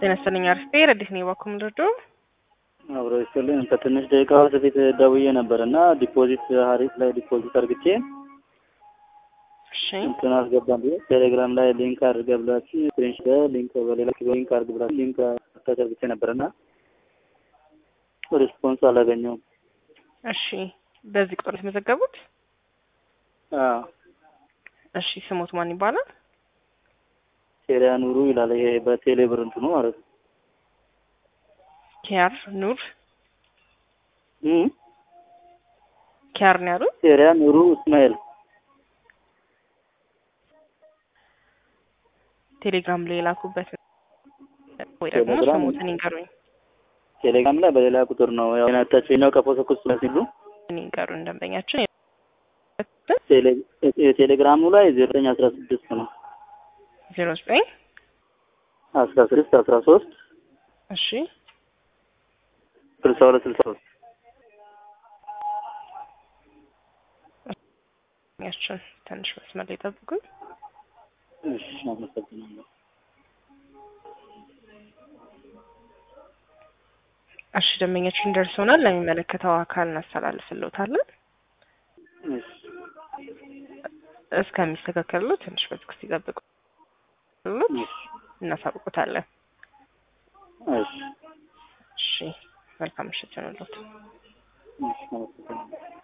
ጤና ይስጥልኝ አርፌ ረዲት ነኝ ባኩም ልርዶ አብሮ ይስጥልኝ። ከትንሽ ደቂቃዎች በፊት ደውዬ ነበር እና ዲፖዚት ሀሪፍ ላይ ዲፖዚት አርግቼ እሺ እንትን አስገባን ብዬ ቴሌግራም ላይ ሊንክ አድርገ ብላችሁ ስክሪንሽ ሊንክ በሌላ ሊንክ አድርግ ብላችሁ ሊንክ አታች አርግቼ ነበር እና ሪስፖንስ አላገኘውም። እሺ በዚህ ቁጥር የተመዘገቡት አዎ እሺ ስሞት ማን ይባላል? ቴሪያ ኑሩ ይላል። ይሄ በቴሌ ብር እንትኑ ማለት ነው። ኪያር ኑር እም ኪያር ነው ያሉት። ቴሪያ ኑሩ እስማኤል ቴሌግራም ላይ የላኩበት ወይ ደግሞ ቴሌግራም- ስሞትን ይንገሩኝ ቴሌግራም ላይ በሌላ ቁጥር ነው ያው ናታች ነው ከፎቶኩስ ሲሉ ይንገሩኝ ደንበኛችን ቴሌ- የቴሌግራሙ ላይ ዘጠኝ አስራ ስድስት ነው ዜሮ ዘጠኝ አስራ ስድስት አስራ ሶስት እሺ ስልሳ ሁለት ስልሳ ሶስት ያችን ትንሽ መስመር ላይ ጠብቁኝ። እሺ አመሰግናለሁ። እሺ ደንበኛችን ደርሶናል። ለሚመለከተው አካል እናስተላልፍልዎታለን። እሺ እስከሚስተካከሉ ትንሽ በትዕግስት ይጠብቁ። እናሳውቁታለን። እሺ እሺ መልካም ምሽት ይሁንልዎት። እሺ አመሰግናለሁ።